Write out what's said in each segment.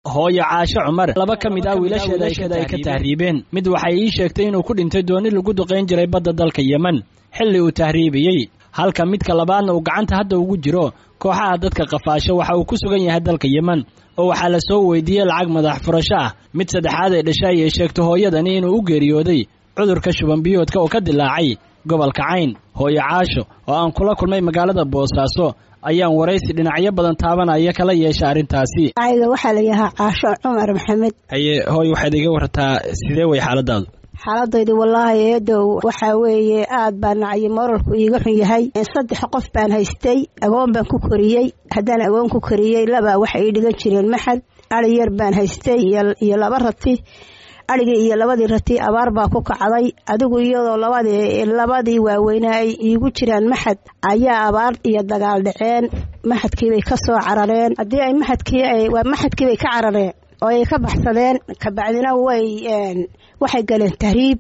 hooyo caasho cumar laba ka mid ah wiilasheeda ay ka tahriibeen mid waxay ii sheegtay inuu ku dhintay dooni lagu duqayn jiray badda dalka yemen xilli uu tahriibiyey halka midka labaadna uu gacanta hadda ugu jiro kooxaha dadka qafaasho waxa uu ku sugan yahay dalka yemen oo waxaa la soo weydiiyey lacag madax furasho ah mid saddexaad ee dhashay ayay sheegto hooyadani inuu u geeriyooday cudurka shubanbiyoodka oo ka dilaacay gobolka cayn hooyo caasho oo aan kula kulmay magaalada boosaaso ayaan waraysi dhinacyo badan taabanaya kala yeesha arrintaasi ayga waxaa la yahaa caasho cumar maxamed haye hooy waxaad iga wartaa sidee way xaaladaadu xaaladaydu wallaahi eedow waxaa weeye aad baa nacyi moralku iiga xun yahay saddex qof baan haystay agoon baan ku koriyey haddaan agoon ku koriyey labaa waxay ii dhigan jireen maxad ari yar baan haystay iyo laba rati arigii iyo labadii rati abaar baa ku kacday adigu iyadoo labadii labadii waaweynaa ay iigu jiraan maxad ayaa abaar iyo dagaal dhaceen maxadkiibay ka soo carareen haddii ay maxadkii waa maxadkiibay ka carareen oo ay ka baxsadeen kabacdina way waxay galeen tahriib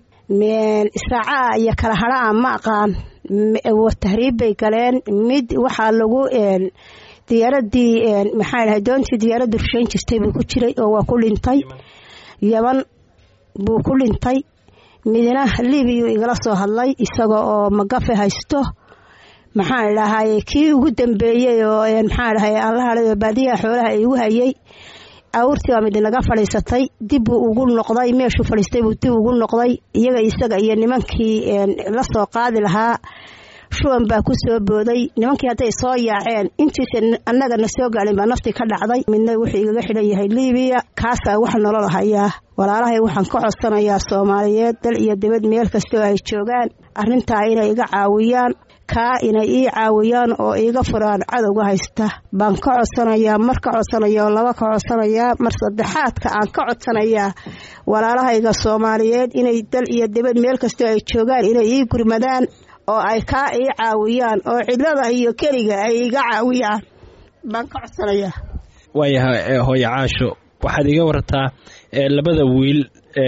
israaca iyo kala hadhaa ma aqaan tahriib bay galeen mid waxaa lagu diyaaradii maxaa dhahay doontii diyaaraddu rushayn jirtay buu ku jiray oo waa ku dhintay yaban buu ku dhintay midna libiyu igala soo hadlay isaga oo magafe haysto maxaan dhahay kii ugu dambeeyey oo maxaa dhahay aan la hadhay oo baadiyaha xoolaha igu hayay awrtii baa mid naga fadhiisatay dib buu ugu noqday meeshuu fadhiistay buu dib ugu noqday iyaga isaga iyo nimankii la soo qaadi lahaa shuban baa ku soo booday nimankii hadday soo yaaceen intiisa annaga na soo gaadhin baa naftii ka dhacday midna wuxuu igaga xidhan yahay libiya kaasaa wax nolol hayaa walaalahay waxaan ka codsanayaa soomaaliyeed dal iyo dibad meel kastoo ay joogaan arrintaa inay iga caawiyaan kaa inay ii caawiyaan oo iiga furaan cadowga haysta baan ka codsanayaa mar ka codsanaya oo laba ka codsanayaa mar saddexaadka aan ka codsanayaa walaalahayga soomaaliyeed inay dal iyo dibad meel kastoo ay joogaan inay ii gurmadaan oo ay kaa ii caawiyaan oo cidlada iyo keliga ay iga caawiyaan baan ka codsanayaa waayahay hooyo caasho waxaad iga wartaa labada wiil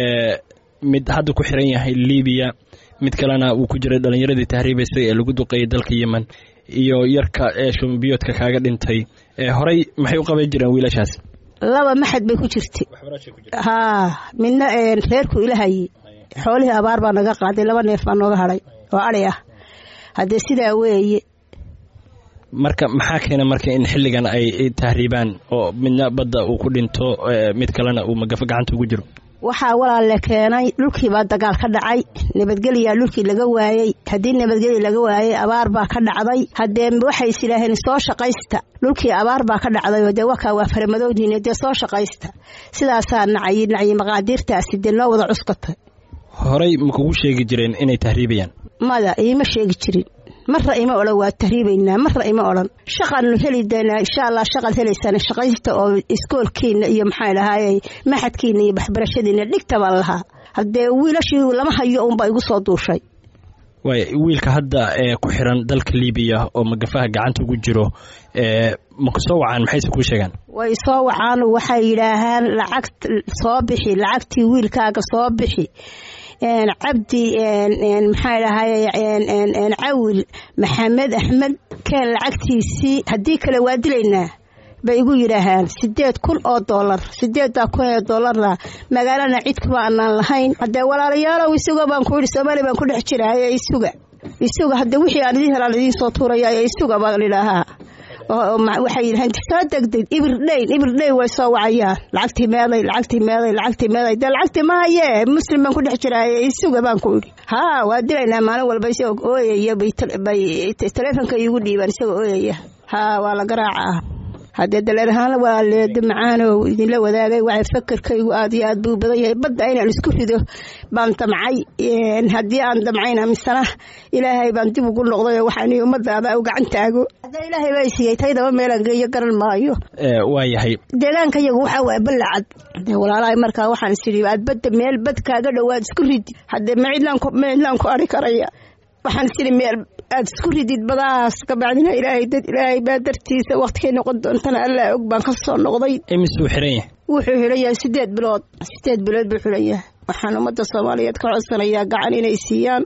mid hadda ku xiran yahay libiya mid kalena uu ku jiray dhallinyaradii tahriibaysay ee lagu duqeeyay dalka yemen iyo yarka ee shumbiyoodka kaaga dhintay horey maxay u qaban jireen wiilashaas laba maxad bay ku jirtay haa midna reerku ilahayey xoolihii abaar baa naga qaaday laba neef baa nooga hadhay oo adhi ah haddee sidaa weeye marka maxaa keena marka in xilligan ay tahriibaan oo midna badda uu ku dhinto mid kalena uu magafo gacanta ugu jiro waxaa walaale keenay dhulkiibaa dagaal ka dhacay nabadgelyaa dhulkii laga waayey haddii nabadgelya laga waayey abaar baa ka dhacday haddee waxay is idhaaheen soo shaqaysta dhulkii abaar baa ka dhacday oo dee wakaa waa faramadowdiine dee soo shaqaysta sidaasaa nacay nacyi maqaadiirtaasi dee noo wada cuskatay horey ma kugu sheegi jireen inay tahriibayaan mada iima sheegi jirin marra ima odhan waa tahriibaynaa marra ima odhan shaqaanu heli doonaa insha allah shaqaad helaysaan shaqaysta oo iskoolkiina iyo maxaa dhahaayey maxadkiina iyo waxbarashadiina dhigta baan lahaa haddee wiilashii lama hayo unbaa igu soo duushay waay wiilka hadda ee ku xiran dalka libiya oo magafaha gacanta ugu jiro ma ku soo wacaan maxayse kuu sheegaan way soo wacaan waxay yidhaahaan lacag soo bixi lacagtii wiilkaaga soo bixi cabdi maxaa dhahay cawil maxamed axmed keen lacagtiisii haddii kale waa dilaynaa bay igu yidhaahaan sideed kun oo doolar sideeddaa kun ee doolarna magaalana cid kuma anaan lahayn haddee walaalayaalow isuga baan ku yidhi soomaaliya baan ku dhex jiraaye isuga isuga haddee wixii aan idiin helaan idiin soo tuuraya isuga baan idhaahaa waxay yidhaheen soo degdeg ibirdhayn ibirdhayn way soo wacayaan lacagtii meeday lacagtii meeday lacagtii meeday dee lacagtii ma hayee muslim baan ku dhex jiraaye isuga baan ku idhi haa waa dilaynaa maalin walba isagoo ooyaya bay taleefonka iigu dhiibaan isagoo ooyaya haa waa la garaacaa haddee daleer ahaan waa leedo macaanow idinla wadaagay waxay fakerkaygu aad iyo aad buu badan yahay badda inaan isku rido baan damcay haddii aan damcayna misana ilaahay baan dib ugu noqday oo waxaan ummadaada u gacan taago haddee ilaahay baa siiyey taydaba meelaan geeyo garan maayo waa yahay deegaanka yagu waxaa waaya ballacad dee walaalahay markaa waxaan is idhi aad badda meel bad kaaga dhowaad isku ridi haddee ma cidlaan ma cidlaan ku ari karaya waxaan is idhi meel aad isku ridid badahaas kabacdina ilaahay dad ilaahay baa dartiisa waqtigay noqon doontana allaa og baan ka soo noqday imisuu xiran yahay wuxuu xidhan yahay sideed bilood sideed bilood buu xidhan yahay waxaan ummadda soomaaliyeed ka codsanayaa gacan inay siiyaan